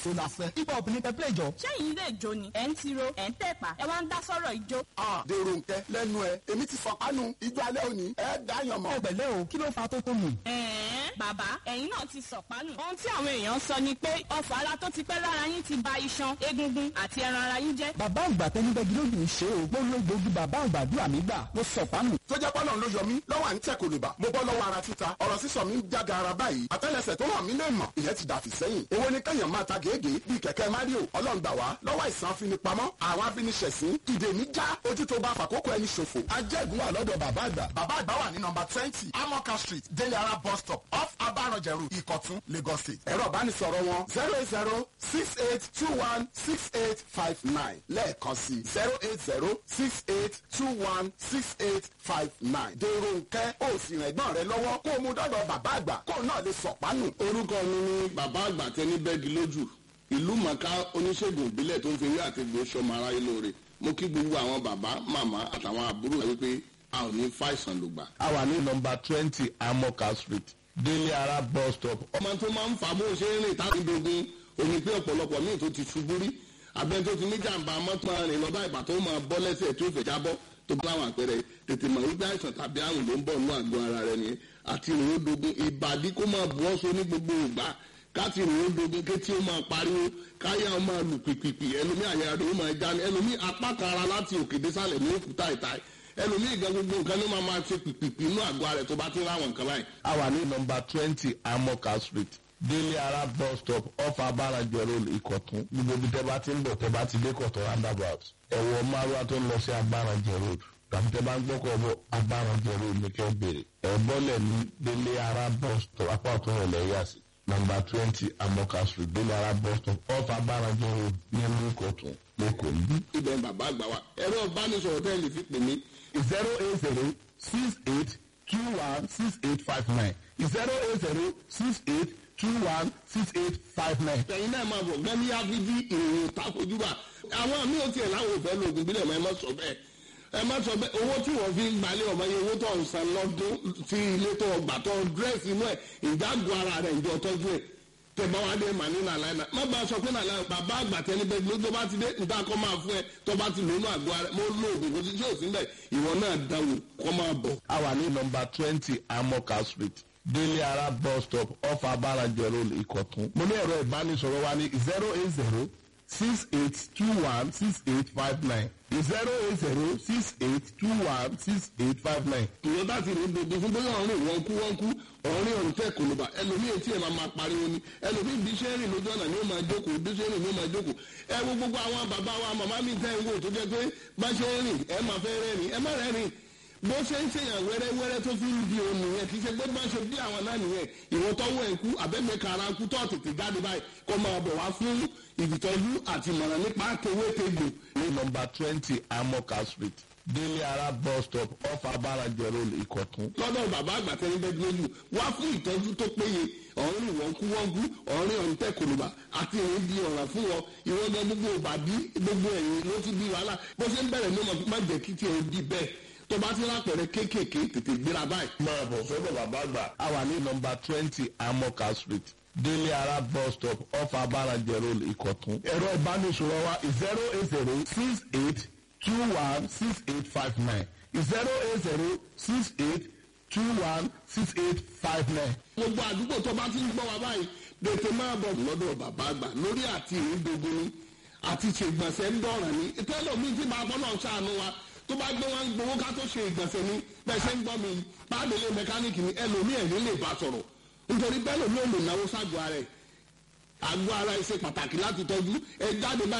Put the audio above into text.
ìṣó la fẹ́. hip hop ní pẹ́pẹ́ ìjọ. ṣẹ́yìn ilé ìjó ni ẹ̀ ń tiro ẹ̀ ń tẹ̀pá ẹ wá ń dá sọ́rọ̀ ìjó. a dèrò nkẹ lẹ́nu ẹ èmi ti fọpánu ijó alẹ́ òní ẹ dáyàn mọ́. ẹ pẹ̀lẹ́ o kí ló fa tó tó nù. ẹ̀ẹ́n bàbá ẹ̀yin náà ti sọ̀pánù. ohun tí àwọn èèyàn sọ ni pé ọfà ara tó ti pẹ́ lára yín ti ba iṣan egungun àti ẹran ara yín jẹ́. bàbá àgbà tẹnibẹ́gi lójú ṣe o gbólógbòógì bàbá àgbà dúrà mí gbà ló sọ pánù. tó jẹ́ pọ́nà ló yọ mí lọ́wọ́ à ń tẹ̀ kòlùbà mo bọ́ lọ́wọ́ ara títa ọ̀rọ̀ sísọ mi ń jága ara báyìí àtẹ́lẹsẹ̀ tó hàn mí lè mọ̀ ìyẹn ti dàfí sẹ́yìn èwo ni kẹ́yàn máa ta gègé bíi kẹ̀kẹ́ mario ọlọ́run gbà wá lọ́wọ́ àìsàn afinipamọ́ àwọn afiniṣẹ̀sín ìdè mi já ojú tó bá fàkókò ẹni ṣòfò ajẹ́gun wà lọ́dọ̀ bàbá àgbà bàbá àgbà wà ní nọmba twenty amoka street deliara bus stop off abaranjẹru ìkọ̀tún lagos state ẹ̀rọ ìbánisọ̀rọ̀ wọn zero eight zero six eight two one six eight five nine lẹ́ẹ̀kan sí zero eight zero six eight two one six eight five nine dèrò nkẹ́ ó sì rìn ẹ̀gbọ́n rẹ lọ́wọ́ kó o mú dọ́dọ̀ bàbá àgbà kó o náà lè sọ̀pánù. orúkọ mi ni bàbá àgbà tẹni bẹ́ẹ̀gì lójú ìlú mọ̀ká oníṣègùn ìbílẹ̀ tó ń fi ewé àti egbò sọmọ aráyé lóore mo kí gbogbo àwọn bàbá màmá àtàwọn àbúrò wípé a ò ní fàìsàn lògbà. a wà ní nọmba twenty amoka street délé ara bus stop ọmọ tó máa ń fà bó ṣe ń rìn táwọn ìdógún òní pé ọ̀pọ̀lọpọ̀ míì tó ti ṣubú rí abẹ́ni tó ti ní jàǹbá mọ́tò rìn lọ́ba ìgbà tó máa bọ́ lẹ́sẹ̀ tó fẹ̀ jábọ́ tó bá láwọn àpẹẹrẹ tètè mọ̀ wípé àìsàn tàbí àrùn ló ń bọ̀ nínú àgọ́ ara rẹ nìyẹn àti ìrìn òdogun ìbàdí kó máa bù ọ́ so ní gbogbo ìgbà káti ìrìn òdogun kétí ó máa pariwo káyà ó máa lù pìpìpì ẹlòmí àyà rẹ ó máa já ní ẹlòmí apá kan ara láti òkè désàlẹ̀ ní òkúta ìta ẹlòmí ìgbà gbogbo nǹkan ló máa máa ṣe pìpìpì inú àgọ́ ara rẹ tó bá ti láwọn nǹkan báyìí. a wà ní nọmba twenty amoka street délé ara bus stop off abarajẹ road ìkọ̀tún gbogbo ibi tẹ́ bá ti ń bọ̀ tẹ́ bá ti dé kọ̀tún roundabout ẹ̀wọ̀ márùwá tó ń lọ sí abarajẹ road tàbí tẹ́ bá ń gbọ́kọ̀ bọ̀ abarajẹ road ní kẹ́ bèrè ẹ̀bọ́lẹ̀ ní délé ara bus stop apá ọ̀tún rẹ̀ lẹ́yà sí nọmba twenty amoka street délé ara bus stop off abarajẹ road ní ẹ̀mú ìkọ̀tún lẹ́kọ̀ọ́ yìí. ibẹ̀ bàbá àgbà wa ẹ̀rọ ìbánisọ̀rọ̀ tẹ́ lè fi pè mí zero eight zero six eight two one six eight five nine zero eight zero six eight two one six eight five nine. ẹ̀yin náà máa bọ̀ gbẹ́mí áfíjí ìròyìn takojúbà àwọn àmì ò tiẹ̀ láwọn òfẹ́ lóògùn bílẹ̀ mọ́ ẹ má sọ bẹ́ẹ̀ ẹ má sọ bẹ́ẹ̀ owó tí wọ́n fi ń gbalẹ̀ ọmọ yẹn owó tó ń san lọ́dún tí ilé tó gbà tó dírẹ́sì inú ẹ̀ ìdágò ara rẹ̀ ìjọ tọ́jú ẹ̀ tẹ̀bá wa dé màní nàlá iná má bàa sọ pé nàlá bàbá àgbà tẹni bẹ́ẹ̀ ló tó bá ti dé níta kọ́ máa fún ẹ tó bá ti lónú àgọ́ ara mo lóògùn kò sí tí ò sí bẹ́ẹ̀ ìwọ náà dáwò kọ́ máa bọ̀. a wà ní nọmba twenty amoka street délé ara bus stop off abarajẹ road ìkọ̀tún. mo ní ẹ̀rọ ìbánisọ̀rọ̀ wa ní zero eight zero six eight two one six eight five nine zero eight zero six eight two one six eight five nine. ìwọ bá ti rìn gbogbo fún bóyá ọ̀rìn wọn kú wọn kú ọ̀rìn ọ̀rìn tẹ̀ kòlóbà ẹlòmíì etí ẹ̀ máa máa pariwo ni ẹlòmíì bí ṣe ń rìn lójú ọ̀nà ni ó máa jókòó bí ṣe ń rìn ni ó máa jókòó ẹ wo gbogbo àwọn bàbá wa màmá mi tẹ́ ń wò tó jẹ́ pé bá ṣe ń rìn ẹ máa fẹ́ rẹ́rìn ẹ má rẹ́rìn bó ṣe ń ṣèyàn wẹ́rẹ́wẹ́rẹ́ tó fi ń di òun nìyẹn kì í ṣe pé bá ṣe bí àwọn náà nìyẹn ìwọ tọ́wọ́ ẹ̀ kú àbẹ́mẹ̀ka ara kú tó tètè jáde báyìí kó máa bọ̀ wá fún ìtọ́jú àti ìmọ̀ràn nípa tewétegbò ní nọmba twenty amoka street délé ara bus stop off abarajẹ road ìkọ̀tún. lọ́dọ̀ bàbá àgbà tẹ́lẹ̀ bẹ́ẹ̀ lójú wá fún ìtọ́jú tó péye ọ̀rìn wọ́n kú wọ́n kú ọ̀rìn ọ̀rìn tẹ́ kòlùbà àti èyí di ọ̀ràn fún wọn ìwọ́n gan gbogbo ìbàdí gbogbo ẹ̀yìn ló ti di wàhálà bó ṣe ń bẹ̀rẹ̀ ní ọmọ má jẹ́ kí tiẹ̀ di bẹ́ẹ̀ tó bá ti lápẹ̀rẹ̀ kéékèèké tètè gbéra báyìí. máa bọ̀ sọ́dọ̀ bàbá àgbà. a wà ní nọmba twenty amoka street délé ara bus stop off abarajẹ road ìkọ̀tún. ẹ̀rọ ìbánisọ̀rọ̀ wa zero eight zero six eight two one six eight five nine zero eight zero six eight two one six eight five nine. gbogbo àdúgbò tó bá ti ń gbọ́ wa báyìí tètè máa bọ̀ lọ́dọ̀ bàbá àgbà lórí àti ìrìndògún ni àti ṣègbọ̀nsẹ̀ ń dọ̀ràn ni tẹ́lọ̀mí tí máa bọ́ náà ṣàánú wa tó bá gbé wọn gbowó ká tó ṣe ìgbọ̀nsẹ̀ ni bẹ́ẹ̀ ṣe ń gbọ́ mi pàdélé mẹkáníìkì ni ẹlòmí ẹ̀rín lè bá sọ̀rọ̀ nítorí bẹ́ẹ̀ lòmí ò lè náwó ságọ́ ara ẹ̀ àgọ́ ara ẹ̀ ṣe pàtàkì láti tọ́jú ẹ jáde báyìí.